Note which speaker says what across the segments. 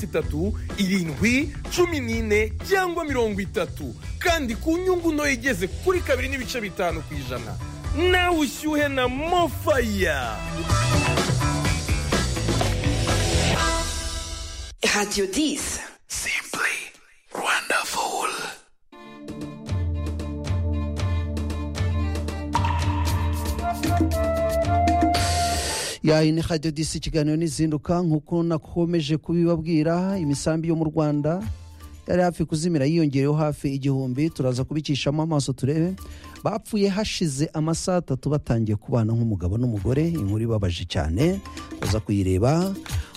Speaker 1: itatu irindwi cumi n'ine cyangwa mirongo itatu kandi ku nyungu ntoya igeze kuri kabiri n'ibice bitanu ku ijana nawe ushyuhe na mofaya
Speaker 2: Radio 10.
Speaker 3: Simply wonderful.
Speaker 4: yayo ni radiyo disi ikiganiro n'izinduka nk'uko nakomeje kubibabwira imisambi yo mu rwanda yari hafi kuzimira yiyongereyeho hafi igihumbi turaza kubikishamo amaso turebe bapfuye hashize amasaha atatu batangiye kubana nk'umugabo n'umugore inkuru ibabaje cyane baza kuyireba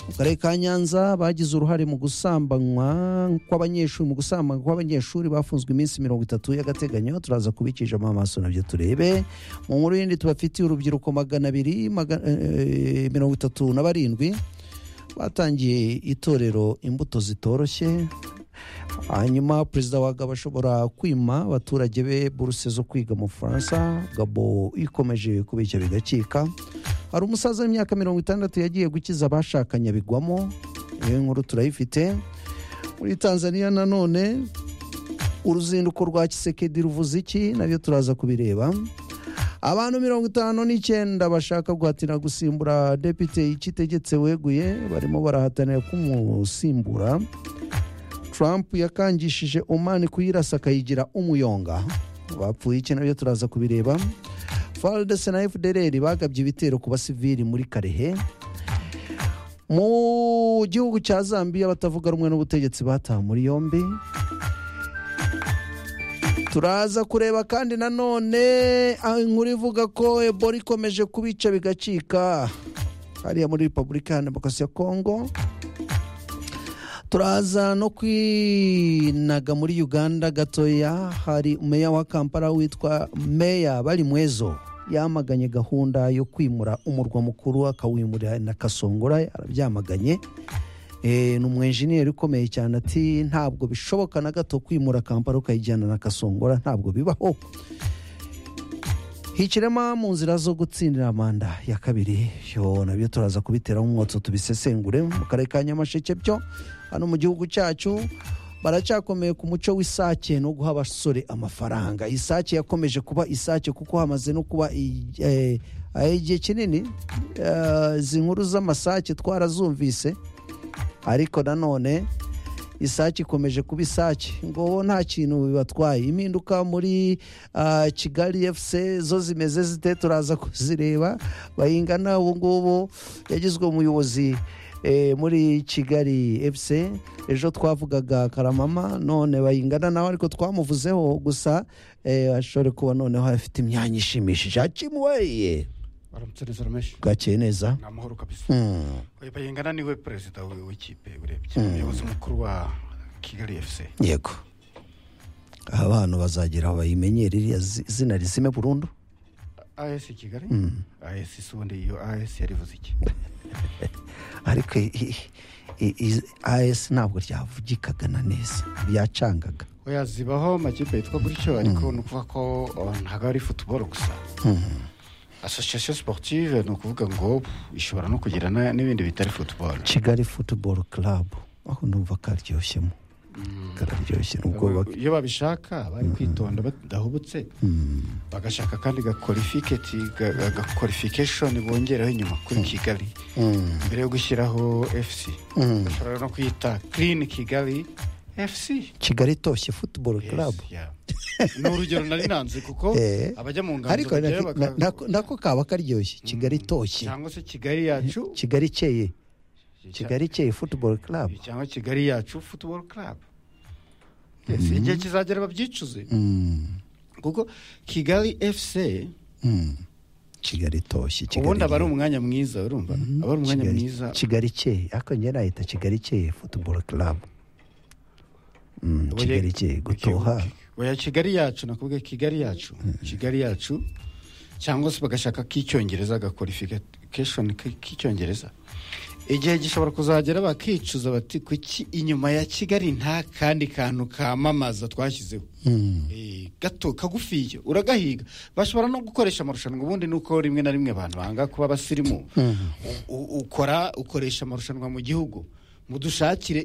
Speaker 4: mu karere ka nyanza bagize uruhare mu gusambanywa kw'abanyeshuri mu gusambanywa kw'abanyeshuri bafunzwe iminsi mirongo itatu y'agateganyo turaza kubikijamo amaso nabyo turebe mu nkuru yindi tubafitiye urubyiruko magana abiri maga- eh, mirongo itatu na barindwi batangiye itorero imbuto zitoroshye hanyuma perezida wa gabo ashobora kwima abaturage be buruse zo kwiga mu bufaransa gabo ikomeje kubeshya bigakika hari umusaza w'imyaka mirongo itandatu yagiye gukiza abashakanye abigwamo iyo nkuru turayifite muri tanzania nanone uruzinduko rwa kisekedi ruvuze iki nabyo turaza kubireba abantu mirongo itanu n'icyenda bashaka guhatira gusimbura depite ikitegetse weguye barimo barahatanira kumusimbura Trump yakangishije Oman kuyirasa akayigira umuyonga bapfuye iki nabyo turaza kubireba FARDC na FDLR bagabye ibitero ku basivili muri Karehe mu gihugu cya Zambia abatavuga rumwe n'ubutegetsi batawe muri yombi turaza kureba kandi nanone aho inkuru ivuga ko ebola ikomeje kubica bigacika hariya muri repubulika ya demokarasi ya kongo turaza no kwinaga muri uganda gatoya hari meya wa kampala witwa meya bari mwezo yamaganye gahunda yo kwimura umurwa mukuru akawimurira na kasongora arabyamaganye Eh, ni umwenjeniyeri ukomeye cyane ati ntabwo bishoboka na gato kwimura kampala ukayijyana na kasongora ntabwo bibaho hikirema mu nzira zo gutsindira manda ya kabiri yo nabyo turaza kubiteraho umwotso tubisesengure mu karere ka nyamasheke byo hano mu gihugu cyacu baracyakomeye ku muco w'isake no guha abasore amafaranga isake yakomeje kuba isake kuko hamaze no kuba i- eh, eh, igihe kinini eh, izi nkuru z'amasake twarazumvise ariko nanone isake ikomeje kuba isake ngo nta kintu bibatwaye impinduka muri ah, kigali fc zo zimeze zite turaza kuzireba bayingana ubu ngubu yagizwe umuyobozi eh, muri kigali fc ejo twavugaga karamama none bayingana nawe ariko twamuvuzeho gusa eh, ashobore kuba noneho afite imyanya ishimishije hakimuweye
Speaker 5: baramutse neza rameshi
Speaker 4: bwakeye neza
Speaker 5: ni amahoro kabisa
Speaker 4: Mm,
Speaker 5: Oya, bayingana niwe perezida w- w'ikipe urebye umuyobozi mukuru wa kigali fc
Speaker 4: yego aba bantu bazagera aho bayimenyera iriya zi- zina rizime burundu
Speaker 5: as kigali as isi ubundi iyo as yarivuze iki
Speaker 4: ariko i- i- i- as ntabwo ryavugikaga na neza ryacangaga
Speaker 5: oya zibaho amakipe yitwa gutyo ariko ni ukuvuga ko oh, ntabwo ari futuboro gusa asosiyasiyo siportive ni ukuvuga ngo ishobora no kugira na- n'ibindi bitari futuboro
Speaker 4: kigali football club aho numva karyoshemo kararyoshye n'ubwoba bwe
Speaker 5: iyo babishaka bari kwitonda badahubutse bagashaka kandi gakorifiketi gakorifikeshoni bongeraho inyuma kuri kigali mbere yo gushyiraho fc bashobora no kwita clean kigali fc
Speaker 4: kigali itoshye football
Speaker 5: Yes,
Speaker 4: club
Speaker 5: yeah. ni urugero nari nanze kuko
Speaker 4: Eh.
Speaker 5: abajya mu nganzo
Speaker 4: ariko
Speaker 5: bajyayo
Speaker 4: nako-
Speaker 5: baka-
Speaker 4: nako- nako kaba karyoshye kigali itoshye
Speaker 5: cyangwa se kigali yacu
Speaker 4: kigali ikeye kigali ikeye football club
Speaker 5: cyangwa kigali yacu football club yes igihe kizagera babyicuze kuko kigali fc
Speaker 4: kigali itoshye Kigali
Speaker 5: ubundi aba ari
Speaker 4: ikeye.
Speaker 5: umwanya mwiza urumva aba ari umwanya
Speaker 4: Kigali-
Speaker 5: mwiza
Speaker 4: kigali ikeye ariko njye nahita kigali ikeye football club Mm,
Speaker 5: Oya-
Speaker 4: kigali ikeye gutoha
Speaker 5: oya kigali yacu nakubwiye kigali yacu kigali yacu cyangwa se bagashaka k'icyongereza gakorifikeshoni k'icyongereza igihe gishobora kuzagera bakicuza bati kuki inyuma ya kigali nta kandi kantu kamamaza twashyizeho Eh, gato kagufiya uragahiga bashobora no gukoresha amarushanwa ubundi ni uko rimwe na rimwe abantu banga kuba abasirimu U- u- ukora ukoresha amarushanwa mu gihugu mudushakire